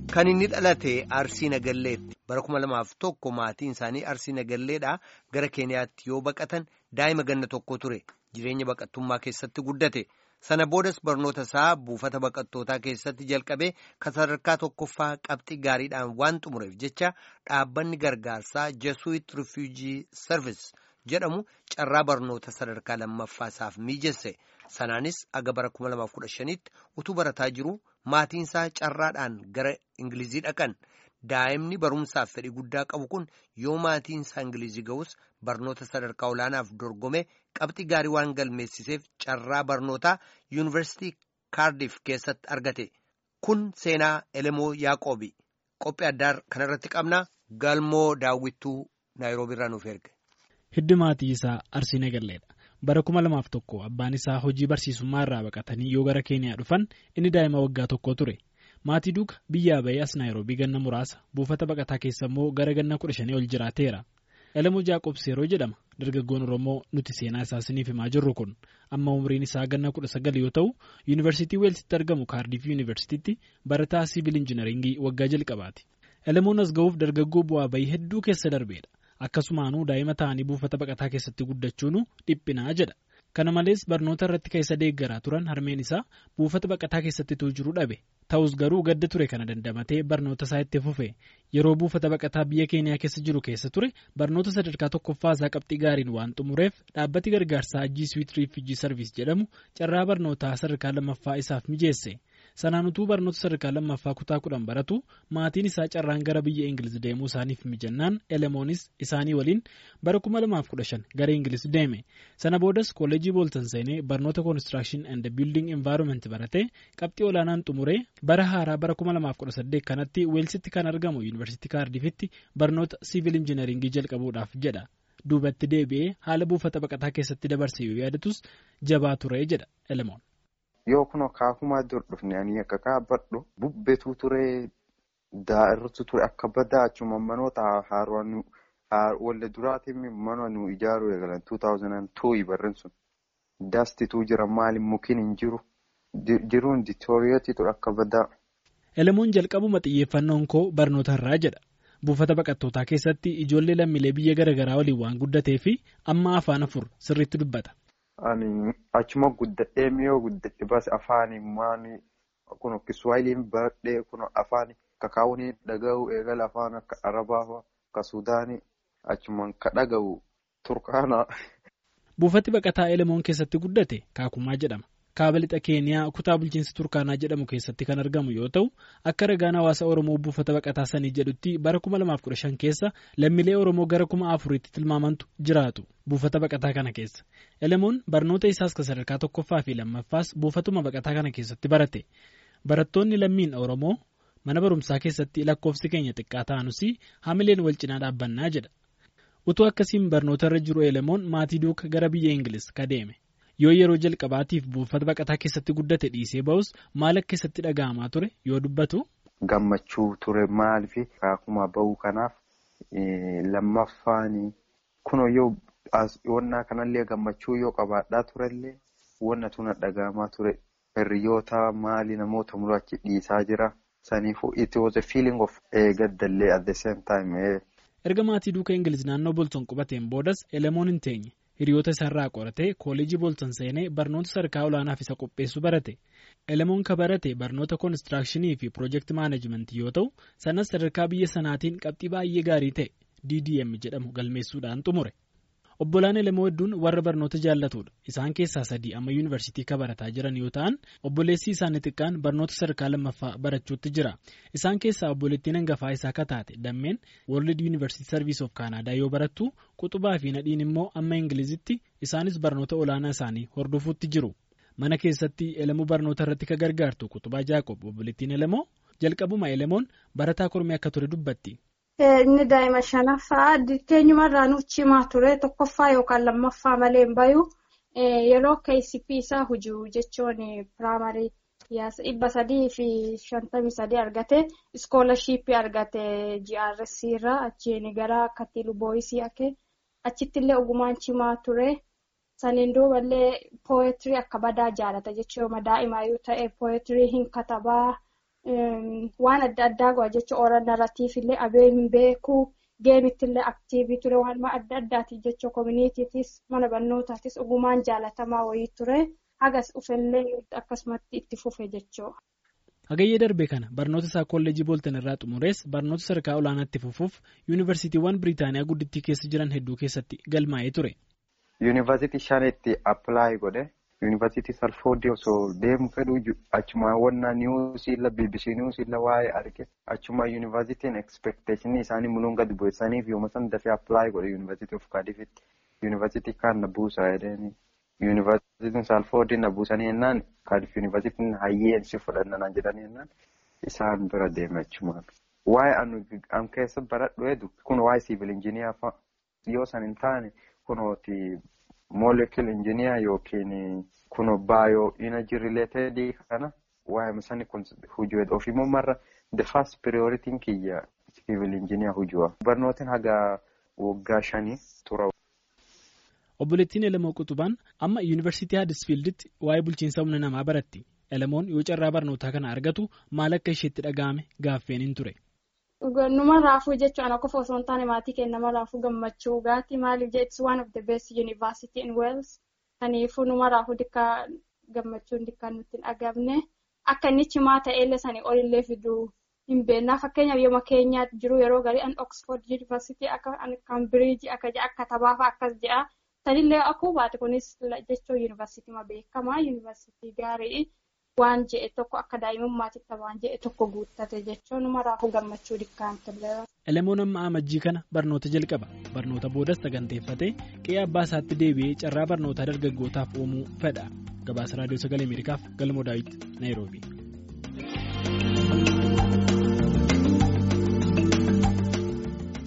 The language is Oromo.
Kan inni dhalate Arsii Nagalleetti bara kuma lamaaf tokko maatiin isaanii Arsii Nagalleedhaa gara Keeniyaatti yoo baqatan daa'ima ganna tokko ture jireenya baqattummaa keessatti guddate sana boodas barnoota isaa buufata baqattootaa keessatti jalqabee kan sadarkaa tokkoffaa qabxii gaariidhaan waan xumureef jecha dhaabbanni gargaarsaa Jesuit Refugee Service jedhamu carraa barnoota sadarkaa lammaffaa isaaf miijesse sanaanis aga bara 2015tti utuu barataa jiru. Maatiin isaa carraadhaan gara Ingilizii dhaqan daa'imni barumsaaf fedhii guddaa qabu kun yoo maatiin isaa Ingilizii ga'us barnoota sadarkaa olaanaaf dorgome qabxii gaarii waan galmeessiseef carraa barnootaa yuunivarsiitii kaardiif keessatti argate kun seenaa elemoo yaaqoobi qophii addaa kanarratti qabna galmoo daawwittuu naayiroobii irraa nuuf erge. Hiddi maatii isaa Arsii Nagalleedha. bara kuma lamaaf tokko abbaan isaa hojii barsiisummaa irraa baqatanii yoo gara keeniyaa dhufan inni daa'ima waggaa tokko ture maatii duuka biyyaa bahee as naayiroobii ganna muraasa buufata baqataa keessa immoo gara ganna kudha shanii ol jiraateera elemoo jaaqobs yeroo jedhama dargaggoon oromoo nuti seenaa isaa isiniif himaa jirru kun amma umriin isaa ganna kudha sagal yoo ta'u yuunivarsiitii weelsitti argamu kaardiif yuunivarsiitiitti barataa siivil injinaringii waggaa jalqabaati elemoon as ga'uuf dargaggoo bu'aa bahii hedduu keessa darbeedha. akkasumaanuu daa'ima ta'anii buufata baqataa keessatti guddachuun dhiphinaa jedha kana malees barnoota irratti keessa deeggaraa turan harmeen isaa buufata baqataa keessatti jiru dhabe ta'us garuu gadda ture kana dandamatee barnoota isaa itti fufe yeroo buufata baqataa biyya keeniyaa keessa jiru keessa ture barnoota sadarkaa tokkoffaa isaa qabxii gaariin waan xumureef dhaabbati gargaarsaa Jesuit Refugee Service jedhamu carraa barnootaa sadarkaa lammaffaa isaaf mijeesse. sanaan utuu barnoota sadarkaa lammaffaa kutaa kudhan baratu maatiin isaa carraan gara biyya ingiliz deemuu isaaniif mijannaan elemoonis isaanii waliin bara 2015 gara ingiliz deeme sana boodas kolleejii booltan seenee barnoota koonistirakshin and biilding envaayiroomenti baratee qabxii olaanaan xumuree bara haaraa bara 2018 kanatti weelsitti kan argamu yuunivarsiitii kaardifitti barnoota siivil injiinaringii jalqabuudhaaf jedha duubatti deebi'ee haala buufata baqataa keessatti dabarse yoo yaadatus jabaa ture jedha elemoon. Yoo kun akaakumaa dur dhufne ani akka kaabadhu bubbetu ture daa'irtu ture akka badaa achuma manoota haaroon walda duraatiin mana nu ijaaruu eegalan 2002 barreen sun daastituu jira maali mukiin hin jiru jiruun diitooriyeetii ture akka badaa. Elemoon jalqabuma xiyyeeffannoon koo barnoota irraa jedha. Buufata baqattootaa keessatti ijoollee lammiilee biyya garaagaraa waliin waan guddatee fi amma afaan afur sirriitti dubbata. Ani achuma guddadhee miyoo guddadhe bas afaani maani kun kiswaayiliin baradhee kun afaani kakaawuni dhaga'u eegala afaan akka arabaa akka suudaanii achumaan ka dhaga'u turkaana. Buufati baqataa Elemoon keessatti guddate kaakumaa jedhama. Kaaba lixa Keeniyaa kutaa bulchiinsa Turkaanaa jedhamu keessatti kan argamu yoo ta'u akka ragaan hawaasa Oromoo buufata baqataa sanii jedhutti bara 2015 keessa lammiilee Oromoo gara kuma afuriitti tilmaamantu jiraatu buufata baqataa kana keessa. Elemoon barnoota isaas kan sadarkaa tokkoffaa fi lammaffaas buufatuma baqataa kana keessatti barate. Barattoonni lammiin Oromoo mana barumsaa keessatti lakkoofsi keenya xiqqaa ta'anus hamileen wal cinaa dhaabbannaa jedha. Utuu akkasiin barnoota irra jiru Elemoon maatii duuka gara biyya Ingiliz ka deeme. yoo yeroo jalqabaatiif buufata baqataa keessatti guddate dhiisee ba'us maal akka keessatti dhaga'amaa ture yoo dubbatu. Gammachuu ture maaliif kaakuma ba'uu kanaaf lammaffaan kun yoo wannaa kanallee gammachuu yoo qabaadhaa turellee wanna tuna dhaga'amaa ture hiriyoota maali namoota mul'achi dhiisaa jira saniifuu it was a feeling of gaddallee at the same time. Erga maatii duuka Ingiliz naannoo Bolton qubateen boodas Elemoon hin teenye. hiriyoota isaarraa qoratee kooleejii booltan seenee barnoota sadarkaa olaanaaf isa qopheessu barate elemoon ka barate barnoota koonistirakshinii fi piroojeekti maanajimentii yoo ta'u sanas sadarkaa biyya sanaatiin qabxii baay'ee gaarii ta'e ddm jedhamu galmeessuudhaan xumure obbolaan elemoo hedduun warra barnoota jaallatudha isaan keessaa sadii amma yuunivarsiitii ka barataa jiran yoo ta'an obboleessi isaanii xiqqaan barnoota sadarkaa lammaffaa barachuutti jira isaan keessaa obboleettiin hangafaa isaa kataate dammeen world yuunivarsiitii sarviis of kaanaadaa yoo barattu quxubaa fi nadhiin immoo amma ingilizitti isaanis barnoota olaanaa isaanii hordofuutti jiru mana keessatti elemoo barnoota irratti ka gargaartu quxubaa jaaqob obboleettiin elemoo jalqabuma elemoon barataa kormee akka ture dubbatti. Inni daa'ima shanaffaa teenyumarraa nuuf cimaa ture tokkoffaa yookaan lammaffaa malee hin bayu yeroo KCP isaa hujuu jechuun piraamarii dhibba sadii fi shantamii sadii argate iskoolashiippii argate GRC irraa achiin gara Katilu Booyisii ake achitti illee ogumaan cimaa ture saniin duuballee pooyetirii akka badaa jaalata jechuudha daa'ima yoo ta'e pooyetirii hin katabaa waan adda addaa go'a jecha oolan narratiif illee abeen beekuu geemitti illee aktiivii ture waan adda addaatiif jecha koominiitiitis mana barnootaatis ogumaan jaalatamaa wayii ture hagas dhufellee akkasumatti itti fufe jechuudha. Hagayyee darbe kana barnoota isaa kolleejii booltan irraa xumurees barnoota sadarkaa olaanaatti fufuuf yuunivarsiitiiwwan Biriitaaniyaa guddittii keessa jiran hedduu keessatti galmaa'ee ture. Yuunivarsiitii shanitti appilaayi godhe yuunivarsiitii salfoodii osoo deemu fedhu achuma wannaa niwusiilla BBC niwusiilla waa'ee arge achuma yuunivarsiitiin ekspeekteeshinii isaanii muluun gadi bu'essaniif yooma san dafee appilaayi godhe yuunivarsiitii of kaadifitti yuunivarsiitii kaan na buusa jedhanii yuunivarsiitiin salfoodii na buusanii jennaan kaadif yuunivarsiitiin hayyeensi fudhannanaa jedhanii jennaan isaan bira deeme achumaan. Waa'ee an keessa baradhu eedu kun waa'ee siivil injiniyaa fa'a yoo san hin taane kunooti moolekil injiniyaa yookiin kuno baayoo inaji rileetedii kana waa'ee sani kun hujuu ofiimmoo marra the first prioritiin kiyya siivil injiniyaa hujua barnootiin haga waggaa shanii tura. Obboleettiin Elamoo Qutubaan amma yuunivarsiitii Haadisfiilditti waa'ee bulchiinsa humna namaa baratti. Elamoon yoo carraa barnootaa kana argatu maal akka isheetti dhaga'ame gaaffeen hin ture. Numa raafuu jechuun qofa osoo hin taane maatii keenya nama raafuu gammachuu gaati maaliif jee it's one of the best university in Wales. Kanaafuu numa raafuu dikkaa gammachuun dikkaan nutti hin dhagamne akka inni cimaa ta'ellee sanii olillee fiduu hin beeknaa fakkeenyaaf yooma keenyaatti jiru yeroo garii an Oxford University akka an Cambridge akka jedha akka tabaafaa akkas jedha. Sanillee akkuma baate kunis jechuun yuunivarsiitii beekamaa yuunivarsiitii gaarii waan je'e tokko akka daa'imummaatitti waan je'e tokko guuttate jechuun numa raafuu gammachuu dikkaan ture. Elemoon amma amajjii kana barnoota jalqaba. Barnoota boodas saganteeffatee qe'ee abbaa isaatti deebi'ee carraa barnootaa dargaggootaaf uumuu fedha. Gabaasa Raadiyoo Sagalee Ameerikaaf Galmoo Daawit Naayiroobii.